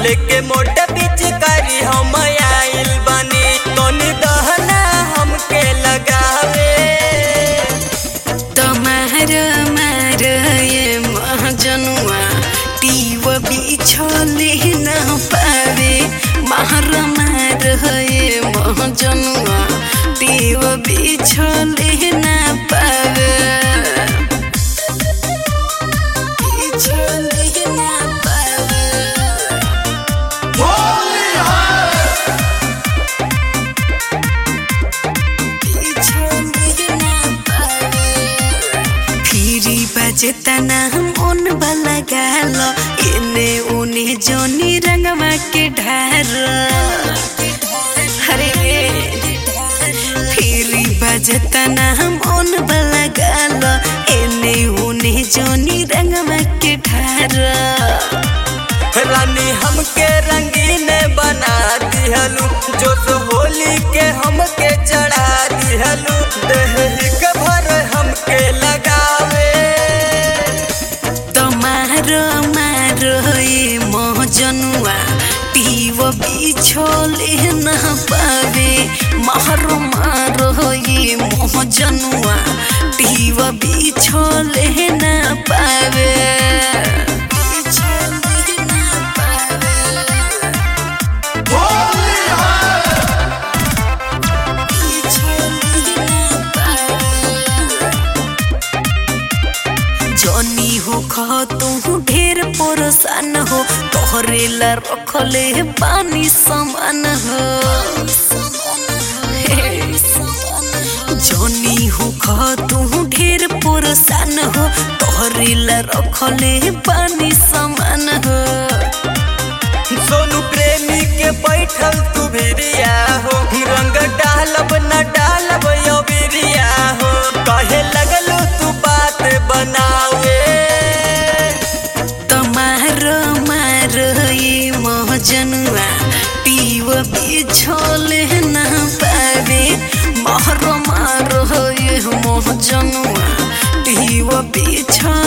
लेके मोटा बीच करी हम आइल बनी तनी दहना हमके लगावे तमार मार ये महाजनुआ टीव बिछले न पावे मार मार ये महाजनुआ टीव बिछले न पावे बिछले न पावे फिरी बजता ना मन वाला गाल एने उने जोनी रंगवा के ढार हरे फिरी बजता ना मन वाला गाल एने उने जोनी रंगवा के ढार रानी हमके रंगीन बना दिहलू जो तो होली के हमके चढ़ा दिहलू देह के भर हमके लगावे तमार मार ये महजनुआ टीव बिछोले न पावे मार मार ये महजनुआ टीव बिछोले न पावे बिछोले न पावे जनी हो खा तू ढेर परेशान हो तोहरे ला रखले पानी समान हो जनी हो खा तू ढेर परेशान हो तोहरे ला रखले पानी समान हो सोनू प्रेमी के बैठल तू भिरिया हो रंग डालब न डालब यो बिरिया हो कहे लगलू तू बात बनावे तमार मार ये महजनुआ टीव बिछोले न पावे मार मार ये महजनुआ टीव बिछोले